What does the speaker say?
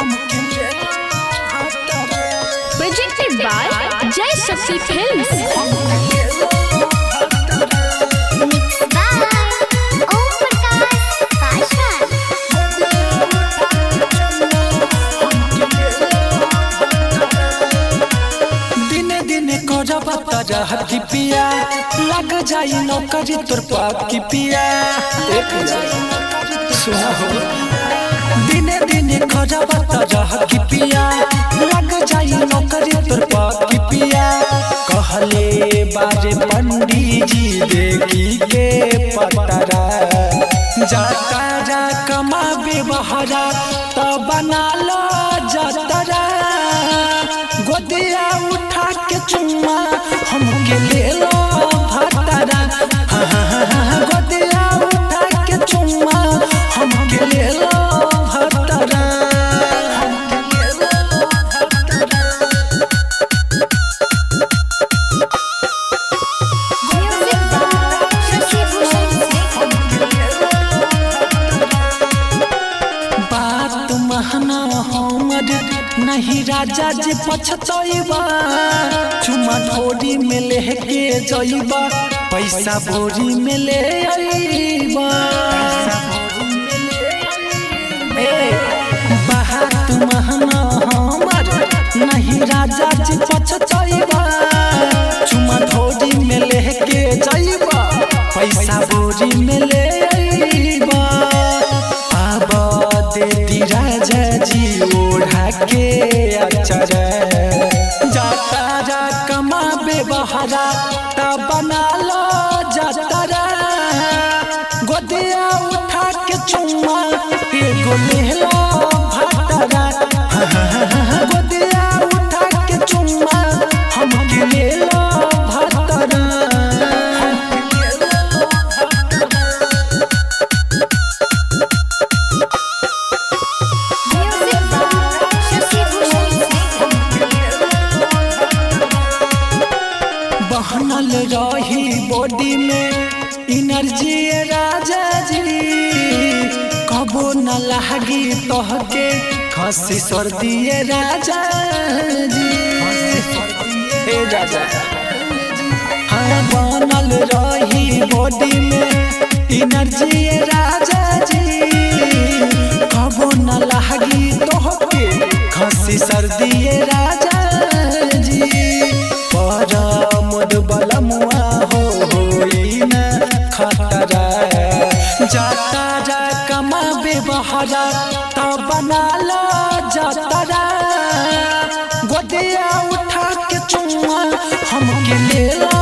Presented by Jai Shakti Films. Mixed by Om Prakash Pasha. दिने दिने करब तरह की पिया लग जाई नौकरी तोर पाप की पिया एक सुना हो दिने दिने करब तरह की पिया लग जाई नौकरी तोर पाप की पिया कहले बारे पंडित जी देखी के पतरा जाता जा कमाबे बहरा तो बना लो जतरा गोदिया उठा के चुम्मा हमके ले लो भतरा हाँ, हाँ, हाँ, हाँ, गोदिया उठा के चुम्मा हमके ले लो भतरा Music by Shashi Bhushan बात महना हमर नहीं राजा जी पछतइबा चुमा ढोरी में लेके जइबा पैसा बोरी में ले अइबा ए, बात महना हमर नहीं राजा जी पछतइबा चुमा ढोरी में लेके जइबा पैसा बोरी में ले अइबा आब देती राजा जी ओढ़ा के अचर जाता जा कमाबे बहरा ता बना लो जतरा गोदिया उठा के चुम्मा एगो ले लो भतरा हाँ, हाँ, हाँ, हाँ, गोदिया उठा के चुम्मा हमके ले लो भतरा Music by Shashi Bhushan बहनल रही बॉडी में एनर्जी राजा जी कबो न लागी तोहके खसी सर्दी राजा जी ए राजा हाँ बनल रही बॉडी में एनर्जी राजा जी कबो न लागी तोहके खसी सर्दी राजा जी पर मोद बलमुआ हो होई न खतरा जाता जा कमाबे बहरा तो बना लो जतरा गोदिया उठा के चुम्मा हमके ले लो